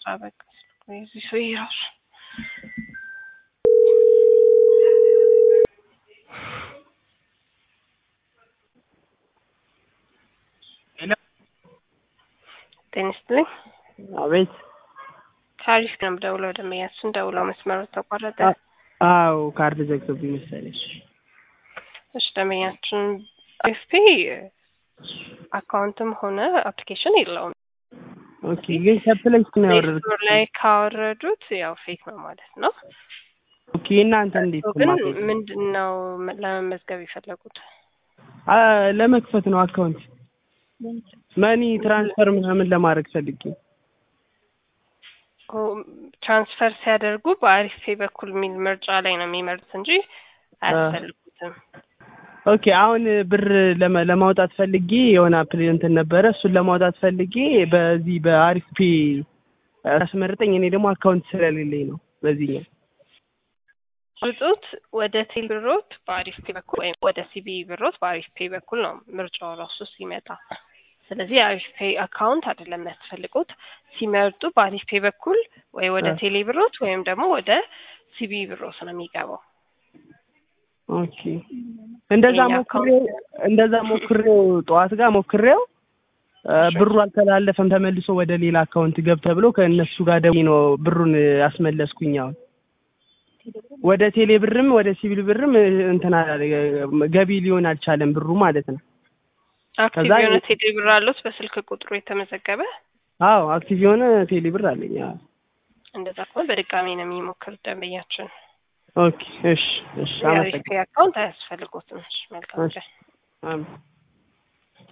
በቃ የዚህ ሰው ራሱ ጤና ይስጥልኝ። አቤት። ከአሪፍ ነው ደውለው ደንበኛችን ደውለው መስመሩ ተቋረጠ። አዎ ካርድ ዘግቶብኝ መሰለሽ። እሺ ደንበኛችን ኤፍፒ አካውንትም ሆነ አፕሊኬሽን የለውም። ኦኬ ግን ከፕሌይ ስቶር ነው ያወረድኩት። ስቶር ላይ ካወረዱት ያው ፌክ ነው ማለት ነው። ኦኬ እናንተ እንዴት ግን ማድረግ? ምንድን ነው ለመመዝገብ የፈለጉት? አ ለመክፈት ነው አካውንት መኒ ትራንስፈር ምናምን ለማድረግ ፈልጌ። ኦ፣ ትራንስፈር ሲያደርጉ በአሪፍ ፔ በኩል የሚል ምርጫ ላይ ነው የሚመርጡት እንጂ አያስፈልጉትም። ኦኬ አሁን ብር ለማ- ለማውጣት ፈልጌ የሆነ አፕል እንትን ነበረ እሱን ለማውጣት ፈልጌ በዚህ በአሪፍ ፔ አስመርጠኝ። እኔ ደግሞ አካውንት ስለሌለኝ ነው በዚህኛው ውጡት ወደ ቴል ብሮት በአሪፍ ፔ በኩል ወይም ወደ ሲቢ ብሮት በአሪፍ ፔ በኩል ነው ምርጫው ራሱ ሲመጣ። ስለዚህ የአሪፍ ፔ አካውንት አይደለም የሚያስፈልጉት። ሲመርጡ በአሪፍ ፔ በኩል ወይ ወደ አ። ቴሌ ብሮት ወይም ደግሞ ወደ ሲቢ ብሮት ነው የሚገባው። ኦኬ እንደዛ የኛ ሞክሬው እንደዛ ሞክሬው ጠዋት ጋር ሞክሬው አ፣ ብሩ አልተላለፈም ተመልሶ ወደ ሌላ አካውንት ገብ ተብሎ ከእነሱ ጋር ደውዬ ነው ብሩን አስመለስኩኝ። አሁን ወደ ቴሌ ብርም ወደ ሲቪል ብርም እንትን አላለ- ገቢ ሊሆን አልቻለም ብሩ ማለት ነው። አክቲቭ ከዛ የሆነ የ- ቴሌ ብር አሉት በስልክ ቁጥሩ የተመዘገበ። አዎ አክቲቭ የሆነ ቴሌ ብር አለኝ። አዎ እንደዛ ከሆነ በድጋሚ ነው የሚሞክሩት ደንበኛችን። ኦኬ እሺ እሺ የአሪፍ አመሰግናለሁ። ፔ አካውንት አያስፈልጎትም። እሺ፣ መልካም እሺ ቀን። አሜን።